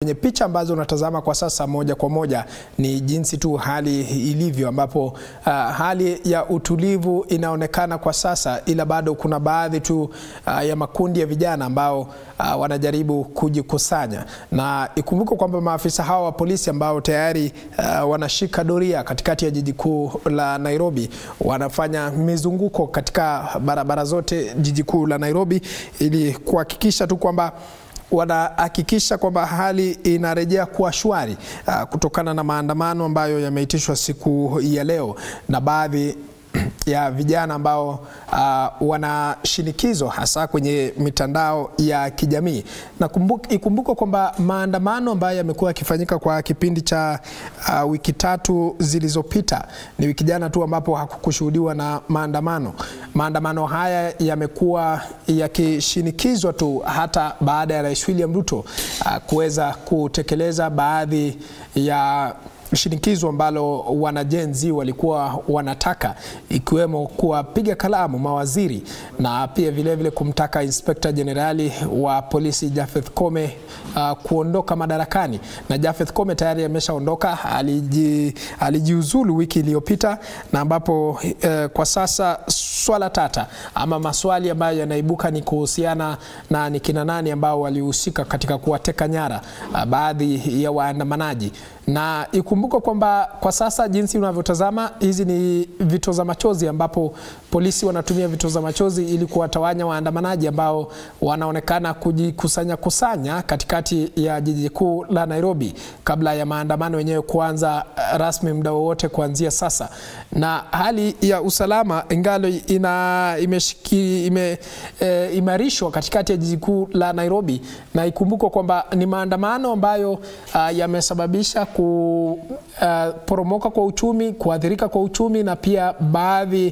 kwenye picha ambazo unatazama kwa sasa moja kwa moja ni jinsi tu hali ilivyo, ambapo uh, hali ya utulivu inaonekana kwa sasa, ila bado kuna baadhi tu uh, ya makundi ya vijana ambao uh, wanajaribu kujikusanya, na ikumbuke kwamba maafisa hawa wa polisi ambao tayari uh, wanashika doria katikati ya jiji kuu la Nairobi wanafanya mizunguko katika barabara zote jiji kuu la Nairobi ili kuhakikisha tu kwamba wanahakikisha kwamba hali inarejea kuwa shwari uh, kutokana na maandamano ambayo yameitishwa siku ya leo na baadhi ya vijana ambao uh, wana shinikizo hasa kwenye mitandao ya kijamii na ikumbukwe kwamba maandamano ambayo yamekuwa yakifanyika kwa kipindi cha uh, wiki tatu zilizopita ni wiki jana tu ambapo hakukushuhudiwa na maandamano. Maandamano haya yamekuwa yakishinikizwa tu hata baada ya Rais William Ruto uh, kuweza kutekeleza baadhi ya shinikizo ambalo wanajenzi walikuwa wanataka ikiwemo kuwapiga kalamu mawaziri na pia vilevile vile kumtaka inspekta jenerali wa polisi Japheth Kome uh, kuondoka madarakani, na Japheth Kome tayari ameshaondoka, aliji, alijiuzulu wiki iliyopita, na ambapo uh, kwa sasa swala tata ama maswali ambayo yanaibuka ni kuhusiana na ni kina nani ambao walihusika katika kuwateka nyara uh, baadhi ya waandamanaji na ikumbuke kwamba kwa sasa jinsi unavyotazama hizi ni vitoza machozi, ambapo polisi wanatumia vitoza machozi ili kuwatawanya waandamanaji ambao wanaonekana kujikusanya kusanya katikati ya jiji kuu la Nairobi kabla ya maandamano yenyewe kuanza rasmi muda wowote kuanzia sasa. Na hali ya usalama ingalo ina imeshiki, ime, e, imarishwa katikati ya jiji kuu la Nairobi, na ikumbukwe kwamba ni maandamano ambayo uh, yamesababisha kuporomoka uh, kwa uchumi, kuathirika kwa uchumi na pia baadhi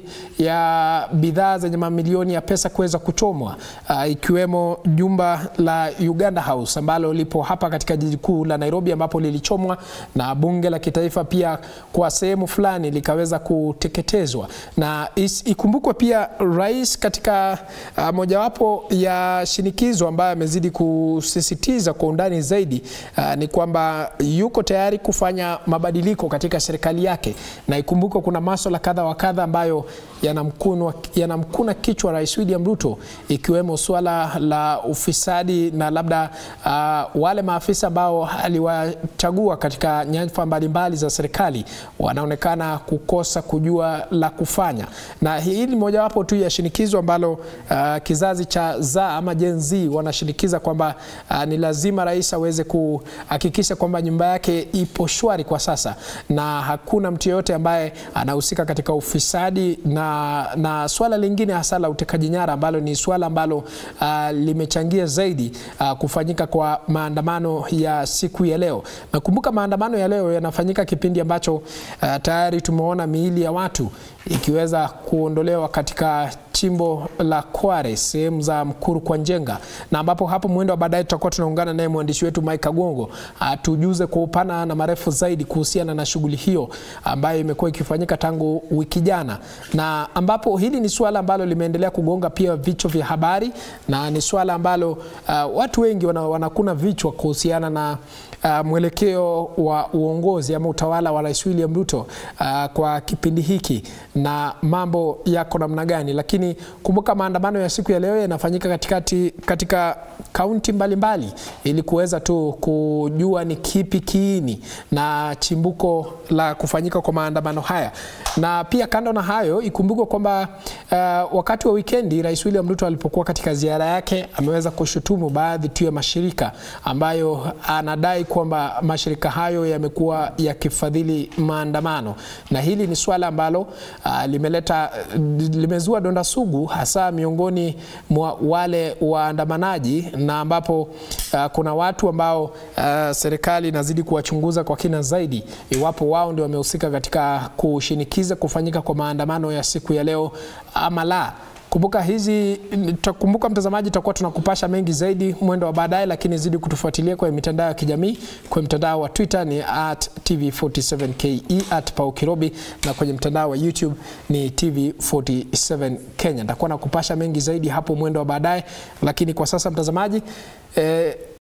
ya bidhaa zenye mamilioni ya pesa kuweza kuchomwa uh, ikiwemo jumba la Uganda House ambalo lipo hapa katika jiji kuu la Nairobi ambapo lilichomwa na bunge la kitaifa pia kwa sehemu fulani likaweza kuteketezwa. Na ikumbukwe pia rais katika uh, mojawapo ya shinikizo ambayo amezidi kusisitiza kwa undani zaidi uh, ni kwamba yuko tayari kufanya mabadiliko katika serikali yake, na ikumbuke kuna maswala kadha wa kadha ambayo yanamkuna yanamkuna kichwa Rais William Ruto, ikiwemo swala la ufisadi na labda uh, wale maafisa ambao aliwachagua katika nyadhifa mbalimbali za serikali wanaonekana kukosa kujua la kufanya, na hii ni mojawapo tu ya shinikizo ambalo uh, kizazi cha za ama Gen Z wanashinikiza kwamba uh, ni lazima rais aweze kuhakikisha kwamba nyumba yake ipo shwari kwa sasa na hakuna mtu yeyote ambaye anahusika katika ufisadi na, na swala lingine hasa la utekaji nyara ambalo ni swala ambalo uh, limechangia zaidi uh, kufanyika kwa maandamano ya siku ya leo. Nakumbuka maandamano ya leo yanafanyika kipindi ambacho uh, tayari tumeona miili ya watu ikiweza kuondolewa katika chimbo la Kware sehemu za Mkuru kwa Njenga, na ambapo hapo mwendo wa baadaye tutakuwa tunaungana naye mwandishi wetu Mike Agongo atujuze kwa upana na marefu zaidi kuhusiana na shughuli hiyo ambayo imekuwa ikifanyika tangu wiki jana, na ambapo hili ni suala ambalo limeendelea kugonga pia vichwa vya habari na ni suala ambalo uh, watu wengi wana, wanakuna vichwa kuhusiana na uh, mwelekeo wa uongozi ama utawala wa Rais William Ruto uh, kwa kipindi hiki na mambo yako namna gani, lakini kumbuka maandamano ya siku ya leo yanafanyika katikati katika kaunti mbalimbali ili kuweza tu kujua ni kipi kiini na chimbuko la kufanyika kwa maandamano haya. Na pia kando na hayo, ikumbukwe kwamba uh, wakati wa wikendi Rais William Ruto alipokuwa katika ziara yake ameweza kushutumu baadhi tu ya mashirika ambayo anadai kwamba mashirika hayo yamekuwa yakifadhili maandamano, na hili ni swala ambalo uh, limeleta limezua donda sugu hasa miongoni mwa wale waandamanaji, na ambapo uh, kuna watu ambao uh, serikali inazidi kuwachunguza kwa kina zaidi iwapo wao ndio wamehusika katika kushinikiza kufanyika kwa maandamano ya siku ya leo ama la. Kumbuka hizi, kumbuka mtazamaji, tutakuwa tunakupasha mengi zaidi mwendo wa baadaye, lakini zidi kutufuatilia kwenye mitandao ya kijamii. Kwenye mtandao wa Twitter ni at TV47KE at Pau Kirobi, na kwenye mtandao wa YouTube ni TV47 Kenya. Nitakuwa nakupasha mengi zaidi hapo mwendo wa baadaye, lakini kwa sasa mtazamaji eh,